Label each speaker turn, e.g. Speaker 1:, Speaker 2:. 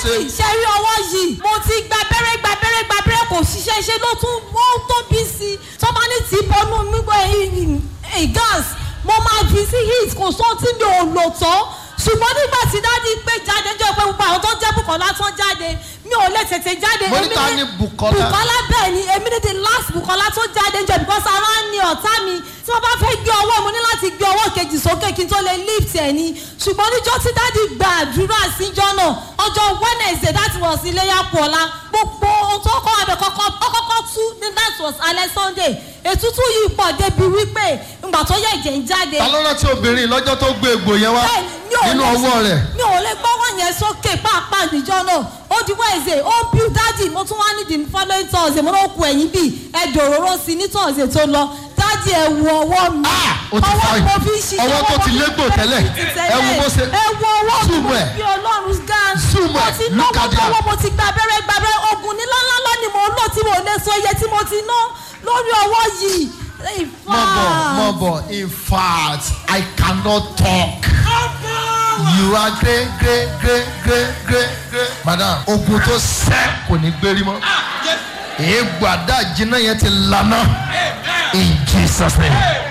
Speaker 1: dájú ṣe rí ọwọ́ yìí mo ti gba abẹ́rẹ́ gba abẹ́rẹ́ gba abẹ́rẹ́ kò ṣiṣẹ́ ṣe ló tún ó tó bí sí i tó bá ní tí bọ́nú mi gbọ́ gas mo máa fi sí heat kò sóhun tí mi ò lò tán ṣùgbọ́n nígbà tí dájú pé jáde jẹ́ pé gbogbo àwọn tó ń jẹ́ Bùkọ́lá tó ń jáde mi ò lè tètè jáde.
Speaker 2: Mo ní
Speaker 1: Èmi
Speaker 2: ta
Speaker 1: ní-
Speaker 2: ni Bùkọ́lá?
Speaker 1: Bùkọ́lá bẹ́ẹ̀ ni èmi ní the last Bùkọ́lá tó jáde ń jẹ because ara ń ní ọ̀tá mi tí wọ́n bá fẹ́ gbé ọwọ́ mo ní láti gbé ọwọ́ kejì sókè kí n tó lè lift ẹ̀ ni ṣùgbọ́n níjọ́ tí dájú gba àdúrà síjọ́ náà ọjọ́ Wednesday that was iléyà pọ̀lá gbogbo ohun tó kọ́ abẹ kọ́kọ́ ọkọ́kọ́ tú ní that was alẹ́ Sunday ètútù yìí pọ̀ débi wípé ìgbà tó yẹ ẹ̀jẹ̀ ń jáde
Speaker 2: ta ló rántí obìnrin lọ́jọ́ tó gbé egbò yẹn wá
Speaker 1: bẹ́ẹ̀ni, mi ò
Speaker 2: nínú
Speaker 1: lè-
Speaker 2: ọwọ́ rẹ̀
Speaker 1: mi ò lè gbọ́wọ́ yẹn sókè pàápàá níjọ́ náà ó di Wednesday ó ń bí dájì mo tún wá ní the following Thursday mo ló ku ẹ̀yìn bíi ẹ̀dọ̀ òróró sí ní Thursday tó lọ dájì ẹ̀ wo ọwọ́ mi
Speaker 2: Ah, ó ti
Speaker 1: ọwọ́
Speaker 2: fine.
Speaker 1: mo fi ń ṣiṣẹ́
Speaker 2: Ọwọ́ tó
Speaker 1: mo
Speaker 2: ti
Speaker 1: fi ń
Speaker 2: légbò
Speaker 1: ṣiṣẹ́
Speaker 2: tẹ́lẹ̀.
Speaker 1: ti tẹ́lẹ̀.
Speaker 2: Ẹ wo bó ṣe-
Speaker 1: ẹ wo ọwọ́ mi
Speaker 2: Zoom
Speaker 1: mo
Speaker 2: ẹ̀.
Speaker 1: fi Ọlọ́run gan
Speaker 2: Zoom
Speaker 1: mo
Speaker 2: ẹ̀.
Speaker 1: ti
Speaker 2: Look
Speaker 1: náwó
Speaker 2: at that.
Speaker 1: náwó mo ti gba abẹ́rẹ́ gba abẹ́rẹ́ oògùn ní ńláńlá ni mo lò tí mo lè sọ iye tí mo ti ná lórí ọwọ́ yìí In
Speaker 2: mọ̀ bọ̀
Speaker 1: fact,
Speaker 2: mọ̀ bọ̀ in fact I cannot talk you are great great great great great great madam ogun tó sẹ́ kò ní gbérí mọ́ èégbò àdá jiná yẹn ti lana in Jesus name